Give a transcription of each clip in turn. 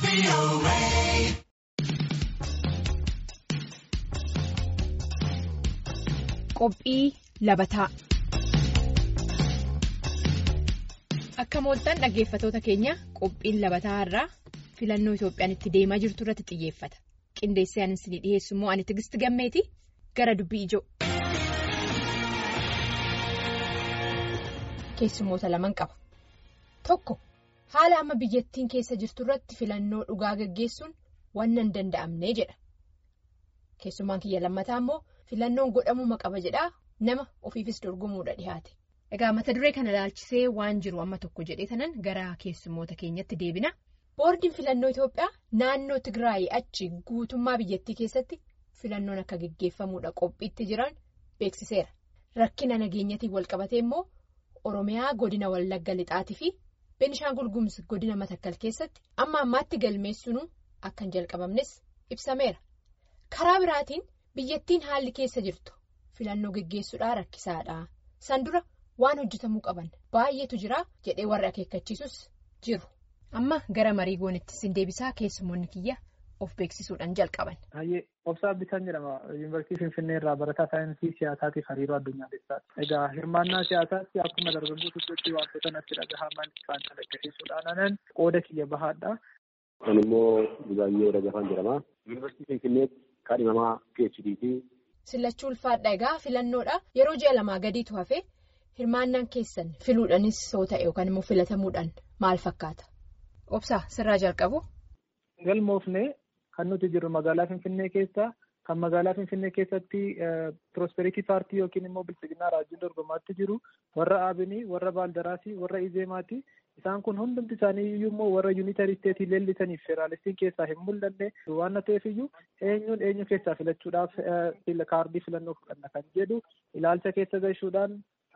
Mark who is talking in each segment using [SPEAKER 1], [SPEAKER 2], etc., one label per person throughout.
[SPEAKER 1] Qophii labataa Akka mooltan dhaggeeffatoota keenya qophiin labataa irraa filannoo Itoophiyaan itti deemaa jirtu irratti xiyyeeffata. Qindeessee anis ni dhiyeessu immoo ani Tigisti Gammeeti gara dubbii ijoo. Keessumoota laman qaba. Tokko haala amma biyyattiin keessa jirtu irratti filannoo dhugaa gaggeessuun waan hin danda'amne jedha. Keessumaan kiyya lammataa immoo filannoon godhamuma qaba jedhaa nama ofiifis dorgomuudha dhiyaate. Egaa mata duree kana ilaalchisee waan jiru amma tokko jedhee tanan gara keessummoota keenyatti deebina. Boordiin filannoo Itoophiyaa naannoo Tigraay achi guutummaa biyyattii keessatti filannoon akka gaggeeffamuudha qophiitti jiran beeksiseera. Rakkina nageenyatiin walqabatee immoo Oromiyaa godina Wallagga Lixaatii fi Beenishaangul Gumuz godina Matakkal keessatti amma ammaatti galmeessuun akka hin jalqabamnes ibsameera. Karaa biraatiin biyyattiin haalli keessa jirtu filannoo gaggeessuudhaa rakkisaadha. San dura waan hojjetamuu qaban baay'eetu jira jedhee warri akeekkachiisus jiru. Amma gara marii goonitti sin deebisaa keessumoonni kiyya of beeksisuudhaan jalqaban.
[SPEAKER 2] Hayyee Obsaa Bitaan jedhama. Yuunivarsiitii Finfinnee irraa barataa saayinsii siyaasaatiif hariiroo addunyaaleessaati. Egaa hirmaannaa siyaasaatti akkuma dargaggoo tokkotti wantoota natti dhagahaman isaan calaqqisiisuudhaan qooda kiyya bahaadha.
[SPEAKER 3] Kun immoo Buzaayyoo Dagafaan jedhama. Yuunivarsiitii Finfinneetti kaadhimamaa PhD ti.
[SPEAKER 1] Sillachuu ulfaadha egaa filannoodha. Yeroo ji'a lamaa gadiitu hafe hirmaannaan keessan filuudhaanis yoo ta'e yookaan immoo filatamuudhaan maal fakkaata? Obsaa sirraa jalqabu.
[SPEAKER 2] Galmoofne kan nuti jirru magaalaa Finfinnee keessa kan magaalaa Finfinnee keessatti Prosperity Paartii yookiin immoo Bilchiginaa Raajii dorgomaatti jiru warra Abinii, warra Baaldaraasii, warra Izeemaati. Isaan kun hundumti isaanii iyyuu immoo warra yuunitarii isteetii leellisaniif federaalistiin keessaa hin mul'anne waan ta'eef iyyuu eenyuun eenyu keessaa filachuudhaaf kaardii filannoo fudhanna kan jedhu ilaalcha keessa galchuudhaan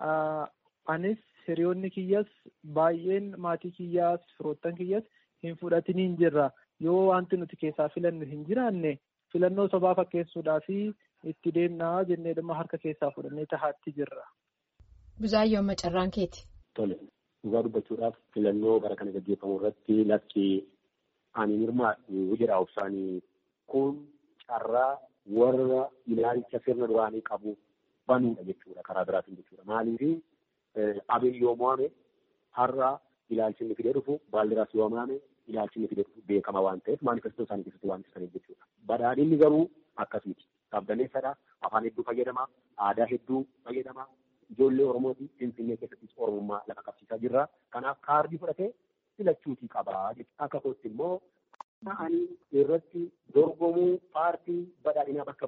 [SPEAKER 2] anis hiriyoonni kiyyas baay'een maatii kiyyaas firoottan kiyyas hin fudhatiniin jirra yoo wanti nuti keessaa filannu hin jiraanne filannoo sobaa fakkeessuudhaa fi itti deemnaa jennee dhimma harka keessaa fudhannee tahaatti jirra.
[SPEAKER 1] Buzaayyoo Macarraan keeti.
[SPEAKER 3] Tole. Dhugaa dubbachuudhaaf filannoo bara kana gaggeeffamu irratti lakki ani hirmaadhu jedha obsaanii kun carraa warra ilaalcha sirna duraanii qabu banuudha jechuudha karaa biraatiin jechuudha. Maaliif abin yoo mo'ame har'a ilaalchi inni fidee dhufu baaldiraas yoo mo'ame ilaalchi inni fidee dhufu beekama waan ta'eef maanifestoo isaanii keessatti waan ibsaniif jechuudha. Badhaadhinni garuu akkasiiti. Qabdaneessadha. Afaan hedduu fayyadama. Aadaa hedduu fayyadama. Ijoollee Oromooti Finfinnee keessattis Oromummaa lafa qabsiisaa jirra. Kanaaf kaardii fudhatee filachuutii qaba. Akka kootti immoo ani irratti dorgomuu paartii badhaadhinaa bakka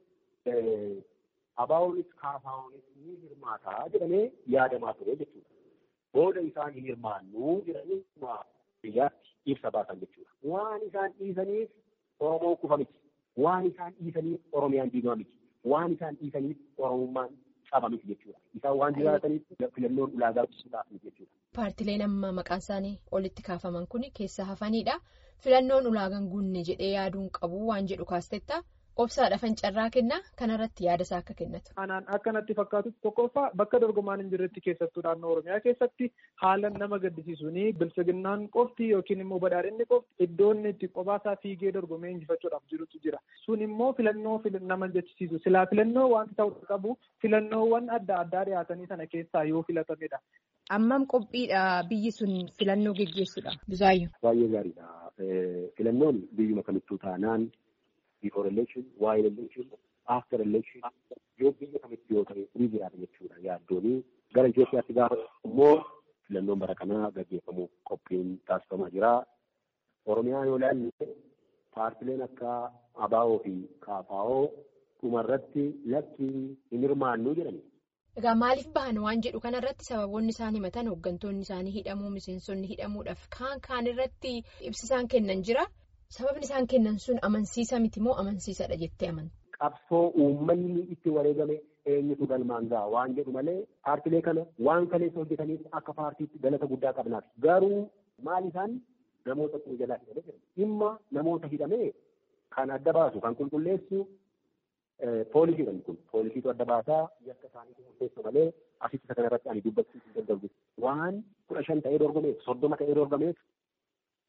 [SPEAKER 3] bu'ee abaa'oonis kaafaa'oonis ni hirmaataa jedhamee yaadamaa ture jechuudha. Booda isaan hin hirmaannuu jedhanii biyyaatti ibsa baasan jechuudha. Waan isaan dhiisaniif Oromoo kufa miti. Waan isaan dhiisaniif Oromiyaan diigama miti. Waan isaan dhiisaniif Oromummaan qaba miti jechuudha. Isaan waan jiraataniif filannoon ulaagaa ibsuudhaaf miti jechuudha.
[SPEAKER 1] Paartileen amma maqaan isaanii olitti kaafaman kun keessa hafanidha. Filannoon ulaagaan guunne jedhee yaaduun qabu waan jedhu kaastetta. Obsaadha fincarraa kennaa kanarratti yaada isaa akka kennatu.
[SPEAKER 2] Anaan akka natti fakkaatutti tokkoffaa bakka dorgomaan hin jirretti keessattuu naannoo Oromiyaa keessatti haala nama gaddisiisuun bilchiginnaan qofti yookiin immoo badhaadhinni qofti iddoon itti qophaasa fiigee dorgomee injifachuudhaaf jirutu jira. Sun immoo filannoo nama jechisiisu. Silaa filannoo wanti ta'uu qabu filannoowwan adda addaa dhiyaatanii sana keessaa yoo filatamedha.
[SPEAKER 1] Ammam qophiidha biyyi sun filannoo geggeessuudha. Buzaayyoo.
[SPEAKER 3] Baay'ee gaariidha. Filannoon biyyuma kamittuu taanaan. before election, while election, after election, yoo biyya kamitti yoo ta'e ni jiraata jechuudha yaaddooni. Gara Itoophiyaatti gaafa immoo filannoon bara kanaa gaggeeffamuuf qophiin taasifamaa jira. Oromiyaa yoo ilaalle paartileen akka ABO fi KFO dhumarratti lakki hin hirmaannuu jedhani.
[SPEAKER 1] Egaa maaliif bahan waan jedhu kanarratti sababoonni isaan himatan hooggantoonni isaanii hidhamuu miseensonni hidhamuudhaaf kaan kaan irratti ibsisaan kennan jira. Sababni isaan kennan sun amansiisa miti moo amansiisadha jettee amantu?
[SPEAKER 3] Qabsoo uummanni itti wareegame eenyutu galmaan ga'a waan jedhu malee paartilee kana waan kaleessa hojjetaniif akka paartiitti galata guddaa qabnaaf. Garuu maal isaan namoota kun jalaa hidhamee jira. Dhimma namoota hidhamee kan adda baasu kan qulqulleessu poolisiidha kun. Poolisiitu adda baasaa yakka isaanii murteessu malee asitti isa kanarratti ani dubbachuu hin danda'u. Waan kudha shan ta'ee dorgomeef soddoma ta'ee dorgomeef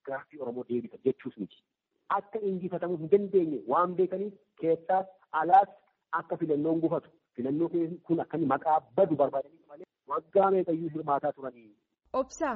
[SPEAKER 3] gaaffii Oromoo deebisa jechuus miti. Akka injifatamuu hin dandeenye waan beekaniif keessaas alaas akka filannoon gufatu filannoo kun akka maqaa badu barbaadaniif malee waggaa meeqayyuu hirmaataa turanii.
[SPEAKER 1] Obsaa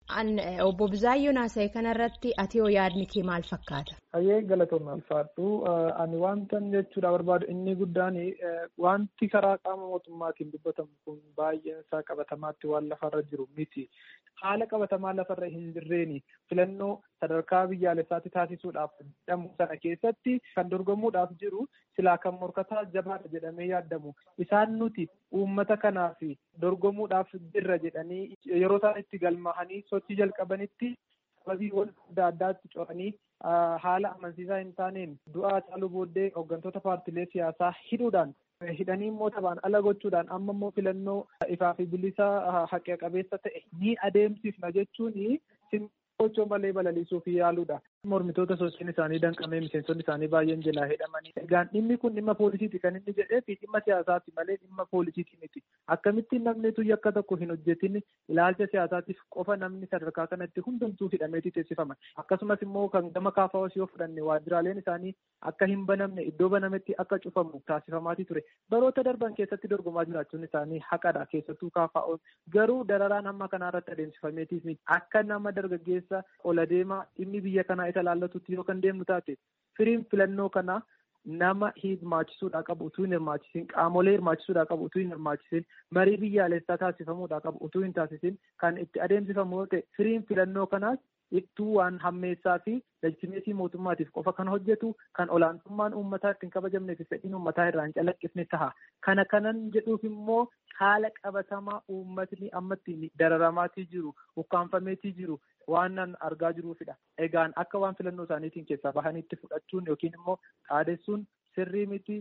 [SPEAKER 1] obbo Buzaayyoo Naasa'e kanarratti ati yoo yaadni kee maal fakkaata?
[SPEAKER 2] Hayyee galatoomna alfaadhu. Ani wanta jechuudha barbaadu inni guddaan wanti karaa qaama mootummaatiin dubbatamu kun baay'een isaa qabatamaatti waan lafarra jiru miti. Haala qabatamaa lafarra hin jirreeni filannoo sadarkaa biyyaalessaatti taasisuudhaaf jedhamu sana keessatti kan dorgomuudhaaf jiru silaa kan morkataa jabaadha jedhamee yaadamu. Isaan nuti uummata kanaaf dorgomuudhaaf jirra jedhanii yeroo isaan itti galmaa'anii sochii jalqabanitti sababii wanta adda addaatti coranii haala amansiisaa hin taaneen du'aa caaluu booddee hooggantoota paartilee siyaasaa hidhuudhaan hidhanii immoo taphaan ala gochuudhaan amma immoo filannoo ifaa fi bilisa haqa qabeessa ta'e ni adeemsifna jechuun gochoo malee balaliisuuf yaaluudha. Mormitoota sochiin isaanii danqamee miseensonni isaanii baay'een jalaa hidhamanii. Egaan dhimmi kun dhimma poolisiiti kan inni jedhee fi dhimma siyaasaati malee dhimma poolisiiti miti. Akkamittiin namni tuyya akka tokko hin hojjetin ilaalcha siyaasaatiif qofa namni sadarkaa kanatti hundumtuu hidhameeti teessifaman. Akkasumas immoo kan gama kaafaawwas yoo fudhanne waajjiraaleen isaanii akka hin banamne iddoo banametti akka cufamu taasifamaatii ture. Baroota darban keessatti dorgomaa jiraachuun isaanii haqadha keessattuu kaafaa'oon garuu dararaan hamma kanaarratti adeemsifameetiif miti. Akka nama dargaggeessa ola deemaa dhimmi biyya kanaa isa laallatutti yoo kan deemnu taate firiin filannoo kanaa nama hirmaachisuudhaa qabu utuu hin hirmaachisin qaamolee hirmaachisuudhaa qabu utuu hin hirmaachisin marii biyyaalessaa taasifamuudhaa qabu utuu hin taasisin kan itti adeemsifamu yoo ta'e firiin filannoo kanaas ittuu waan hammeessaa fi legitimeetii mootummaatiif qofa kan hojjetu kan olaantummaan uummataa ittiin kabajamnee fi fedhiin uummataa irraa hin calaqqifne taha. Kana kanan jedhuuf immoo haala qabatamaa uummatni amma ittiin dararamaatii jiru, ukkaanfameetii jiru waan argaa jiruufidha. Egaan akka waan filannoo isaaniitiin keessaa bahaniitti fudhachuun yookiin immoo dhaadessuun sirrii miti.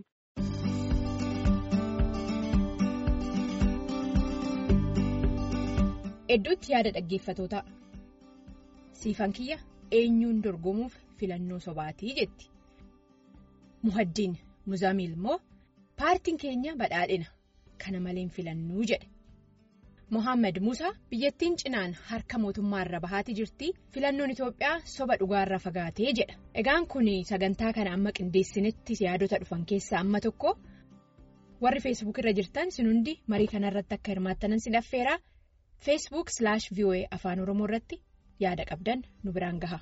[SPEAKER 1] Hedduutti yaada dhaggeeffatootaa. Siifan kiyya eenyuun dorgomuuf filannoo sobaatii jetti. Muhaddiin Muzaamiil immoo paartiin keenya badhaadhina kana maleen filannuu jedhe. Mohaammed Musaa biyyattiin cinaan harka mootummaarra bahaatii jirti filannoon Itoophiyaa soba dhugaarra fagaatee jedha. Egaan kun sagantaa kana amma qindeessinetti yaadota dhufan keessaa amma tokko warri feesbuuk irra jirtan sin hundi marii kanarratti akka hirmaattanan sin affeeraa feesbuuk slash voa afaan oromoo irratti yaada qabdan nu biraan gaha.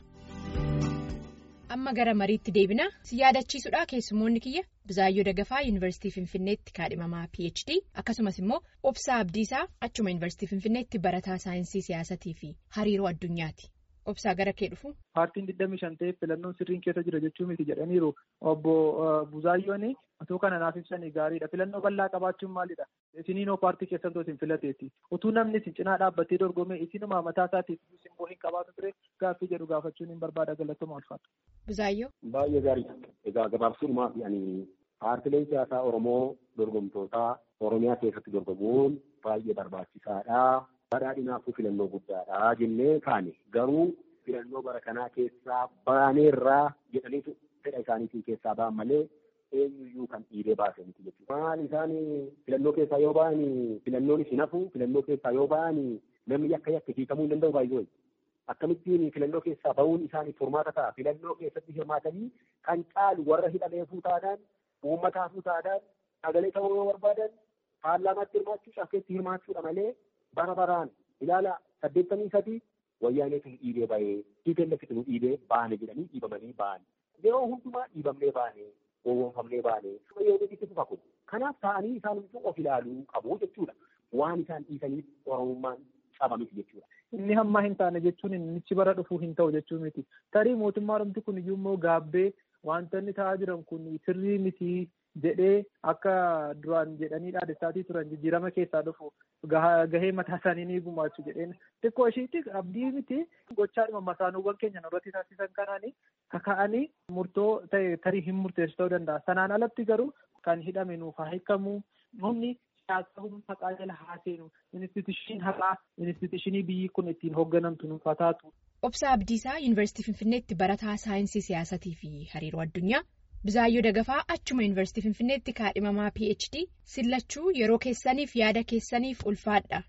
[SPEAKER 1] Amma gara mariitti deebina si yaadachiisuudha keessumoonni kiyya Bizaayyoo Dagafaa Yuunivarsiitii Finfinneetti kaadhimamaa PhD akkasumas immoo Obsaa Abdiisaa achuma Yuunivarsiitii Finfinneetti barataa saayinsii siyaasatii fi hariiroo addunyaati. Obsaa gara kee dhufu.
[SPEAKER 2] Paartiin 25 ta'eef filannoon sirriin keessa jira jechuu miti jedhaniiru obbo Buzaayyoon otoo kana naaf ibsanii gaariidha. Filannoo bal'aa qabaachuun maalidha? Isiniinoo paartii keessatti isin filateeti. Utuu namni isin cinaa dhaabbatee dorgomee isinuma mataa isaatiif simboo hin qabaatu ture gaaffii jedhu gaafachuun hin barbaada galatoma ulfaatu.
[SPEAKER 1] Buzaayyoo.
[SPEAKER 3] Baay'ee gaariidha. Egaa gabaabsuudhumaaf yaani paartileen siyaasaa Oromoo dorgomtootaa Oromiyaa keessatti dorgomuun baay'ee barbaachisaadha. Badhaadhinaafuu filannoo guddaadha jennee kaane garuu filannoo bara kanaa keessaa baaneerraa jedhaniitu fedha isaaniitiin keessaa ba'an malee eenyuyyuu kan dhiibee baase miti jechuudha. Maal isaan filannoo keessaa yoo ba'an filannoon hin hafu filannoo keessaa yoo ba'an namni akka yakka hiikamuu hin danda'u baay'ee. Akkamittiin filannoo keessaa ba'uun isaaniif furmaata ta'a. Filannoo keessatti hirmaatanii kan caalu warra hidhameefuu taanaan uummataafuu taanaan sagalee ta'uu yoo barbaadan paarlaamaatti hirmaachuu cafkeetti hirmaachuudha malee bara baraan ilaala saddeettamii sadii wayyaaneetu nu dhiibee ba'ee tiipeellefitu nu dhiibee baane jedhanii dhiibamanii baane. Yeroo hundumaa dhiibamnee baane gowwoomfamnee baane yoo itti fufa kun. Kanaaf ta'anii isaan of ilaaluu qabu jechuudha. Waan isaan dhiisaniif oromummaan cabamiti jechuudha.
[SPEAKER 2] Inni hammaa hin taane jechuun innichi bara dhufuu hin ta'u jechuu miti. Tarii mootummaa oromti kun iyyuu immoo gaabbee wantoonni ta'aa jiran kun sirrii miti jedhee akka duraan jedhanii dhaadessaatii turan jijjiirama keessaa dhufu gahee mataa isaanii ni gumaachu jedheen xiqqoo ishiitti abdii miti gochaadhuma masaanuuwwan keenya irratti taasisan kanaanii kaka'anii murtoo ta'e tarii hin murteessu ta'uu danda'a. Sanaan alatti garuu kan hidhame nuuf haa hiikamu humni siyaasa humna haqaa jala haa seenu instituushiin haqaa instituushinii biyyi kun ittiin hoogganamtu nuuf haa taatu.
[SPEAKER 1] Obsaa Abdiisaa Yuunivarsiitii Finfinneetti barataa saayinsii siyaasatii fi hariiroo addunyaa. Bizaayyoo Dagafaa achuma Yuunivarsiitii Finfinneetti kaadhimamaa PhD sillachuu yeroo keessaniif yaada keessaniif ulfaadha.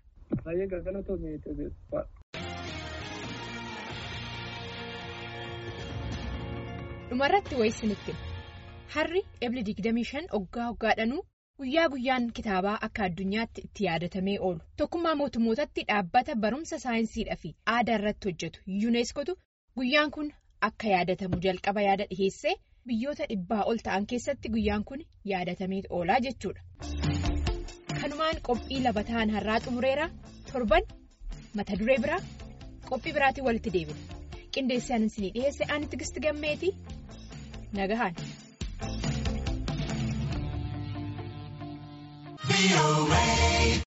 [SPEAKER 1] dhumarratti wayisinitti harri ebli 25 oggaa oggaadhanuu guyyaa guyyaan kitaabaa akka addunyaatti itti yaadatamee oolu tokkummaa mootummootatti dhaabbata barumsa saayinsiidhaa fi aadaa irratti hojjetu yuuneeskootu guyyaan kun akka yaadatamu jalqaba yaada dhiheessee biyyoota dhibbaa ol ta'an keessatti guyyaan kun yaadatamee oolaa jechuudha. kanumaan qophii labataan har'aa xumureera torban mata duree biraa qophii biraatiin walitti deebina qindeessaan isinii dhiheesse ani tigisti gammeeti nagahaan.